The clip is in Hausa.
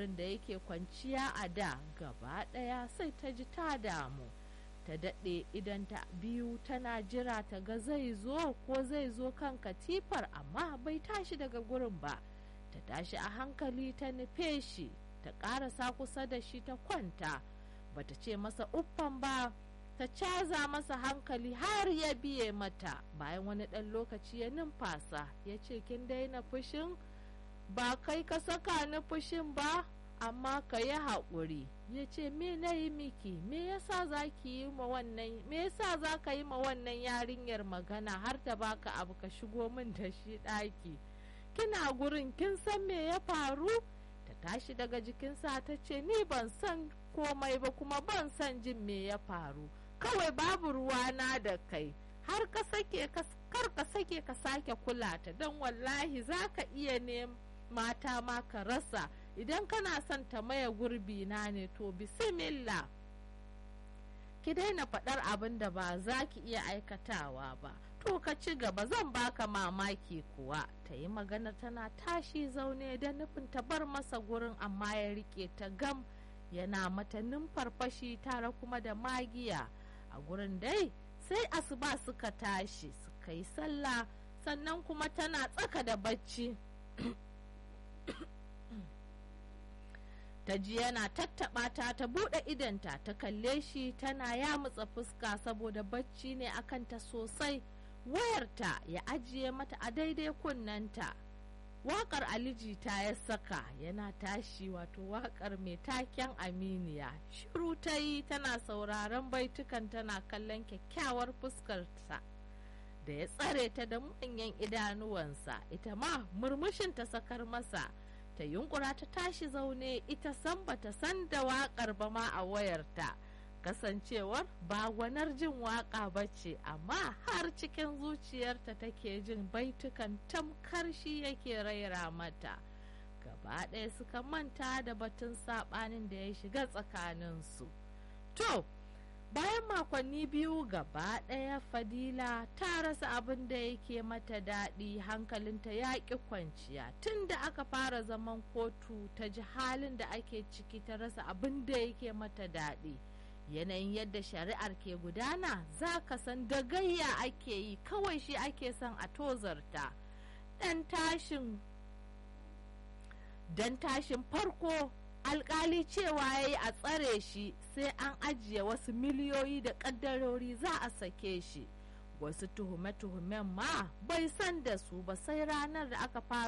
gurin da yake kwanciya a da gaba ɗaya sai ta ji ta damu ta daɗe idan ta biyu tana jira ta ga zai zo ko zai zo kan katifar amma bai tashi daga gurin ba ta tashi a hankali ta nufe shi ta ƙarasa kusa da shi ta kwanta bata ce masa uffan ba ta caza masa hankali har ya biye mata bayan wani ɗan lokaci ya numfasa ya ce kin daina fushin ba kai ka saka ni fushin ba amma ka yi haƙuri ya ce me na yi miki me yasa za ki yi ma wannan me yasa za ka yi ma wannan yarinyar magana har ta baka abu ka shigo min da shi ɗaki kina gurin kin san me ya faru ta tashi daga jikinsa ta ce ni ban san komai ba kuma ban san jin me ya faru kawai babu ruwana da kai har ka sake kar ka sake ka sake kula ta don wallahi za ka iya ne mata ma ka rasa idan kana son ta maye gurbi na ne to bismillah ki daina faɗar abin da ba za ki iya aikatawa ba to ka ci gaba zan baka mamaki kuwa ta yi magana tana tashi zaune da nufin ta bar masa gurin amma ya rike ta gam yana mata numfarfashi tare kuma da magiya a gurin dai sai asuba suka tashi suka yi sallah sannan kuma tana tsaka da bacci ta ji yana tattaɓa ta ta buɗe idanta ta kalle shi tana yamutsa fuska saboda bacci ne akanta sosai wayarta ya ajiye mata a daidai kunnanta waƙar aliji ta ya saka yana tashi wato waƙar mai taken aminiya shiru ta yi tana sauraron baitukan tana kallon kyakkyawar fuskarsa da ya tsare ta da manyan idanuwansa ita ma murmushin ta sakar masa ta yunkura ta tashi zaune ita san bata san da waƙar ba ma a wayarta kasancewar ba gwanar jin waƙa ba ce amma har cikin zuciyarta take jin baitukan tamkar shi yake raira mata gaba ɗaya suka manta da batun saɓanin da ya shiga tsakaninsu to bayan makonni biyu gaba ɗaya fadila ta rasa abin da yake mata daɗi hankalinta ya ƙi kwanciya tun da aka fara zaman kotu ta ji halin da ake ciki ta rasa abin da yake mata daɗi yanayin yadda shari'ar ke gudana za ka san da gayya ake yi kawai shi ake son a tozarta dan tashin dan tashin farko alkali cewa ya yi a tsare shi sai an ajiye wasu miliyoyi da kaddarori za a sake shi wasu tuhume-tuhumen ma bai san da su ba sai ranar da aka fara